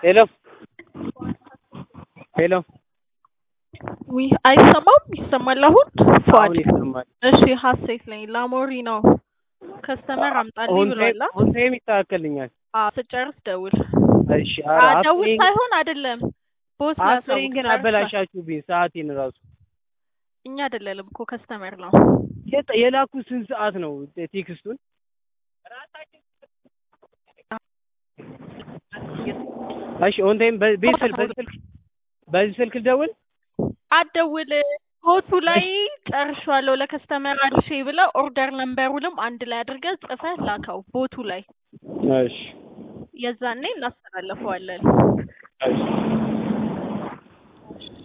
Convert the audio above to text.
ሄሎ ሄሎ ዊ አይሰማም? ይሰማል አሁን? ፏድ አሁን ይሰማል። እሺ፣ ሀሴት ነኝ። ላሞሪ ነው ከስተመር አምጣልኝ ኦን ብሏላ። ታይም ኦን ታይም ይስተካከልኛል። አዎ፣ ስጨርስ ደውል። እሺ ኧረ አ- ደውል አስሬን ሳይሆን አይደለም ቦስ አስሬን ላሳውቅ ግን ጨርሳ። አበላሻችሁብኝ ሰዓቴን ራሱ እኛ አይደለንም እኮ ከስተመር ነው። የጠ- የላኩት ስንት ሰዓት ነው ቴክስቱን? እሺ ኦን ታይም በ- በዚህ ስልክ በዚህ ስልክ በዚህ ስልክ ልደውል? አትደውል። ቦቱ ላይ ጨርሻለሁ ለከስተመር አድርሼ ብለህ ኦርደር ነምበሩንም አንድ ላይ አድርገህ ጽፈህ ላከው ቦቱ ላይ እሺ የዛኔ እናስተላልፈዋለን። እሺ